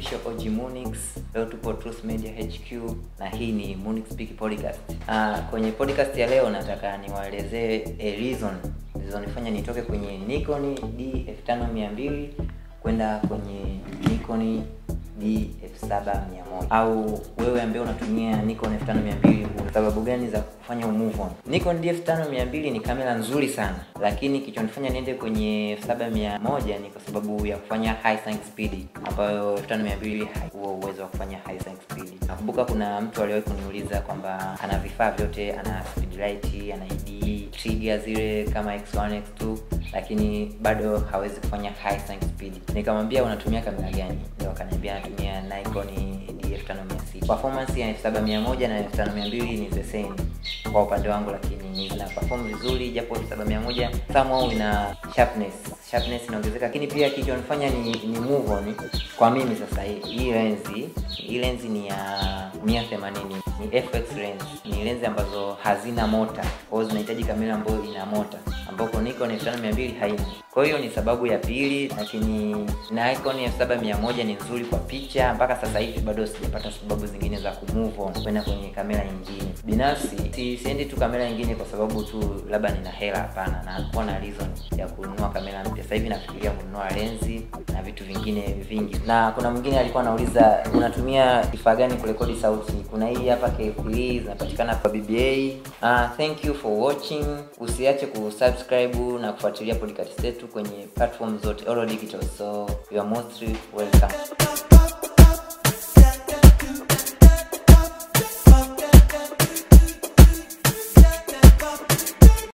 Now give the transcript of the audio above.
official OG Munix. Leo tupo Truth Media HQ na hii ni Munix Speak Podcast. Ah, kwenye podcast ya leo nataka niwaelezee a reason zilizonifanya nitoke kwenye Nikon D5200 kwenda kwenye Nikon D7100 au wewe ambaye unatumia Nikon 5200 una sababu gani za kufanya move on? Nikon D5200 ni kamera nzuri sana, lakini kilichonifanya niende kwenye 7100 ni kwa sababu ya kufanya high sync speed ambayo 5200 huo uwezo wa kufanya high sync speed. Nakumbuka kuna mtu aliwahi kuniuliza kwamba ana vifaa vyote, ana speed light, ana ED, trigger zile kama X1 X2 lakini bado hawezi kufanya high sync speed. Nikamwambia unatumia kamera gani? Ndio akaniambia anatumia Nikon D5600. Performance ya 7100 na 5200 ni the same kwa upande wangu, lakini ina perform vizuri, japo 7100 somehow ina sharpness sharpness inaongezeka, lakini pia kilichonifanya ni, ni move on kwa mimi sasa, hii hii lens hii lens ni ya 180 ni FX lens, ni lenzi ambazo hazina mota, kwa hiyo zinahitaji kamera ambayo ina mota, ambapo Nikon 5200 haina. Kwa hiyo ni sababu ya pili, lakini Nikon 7100 ni nzuri kwa picha. Mpaka sasa hivi bado sijapata sababu zingine za kumove on kwenda kwenye kamera nyingine. Binafsi si, siendi tu kamera nyingine kwa sababu tu labda nina hela, hapana, na kuwa na reason ya kununua kamera mpya. Sasa hivi nafikiria kununua lenzi na vitu vingine vingi. Na kuna mwingine alikuwa anauliza unatumia kifaa gani kurekodi sauti? Kuna hii hapa K3 zinapatikana kwa BBA. Uh, thank you for watching. Usiache kusubscribe na kufuatilia podcast zetu kwenye platform zote all digital, so you are most welcome.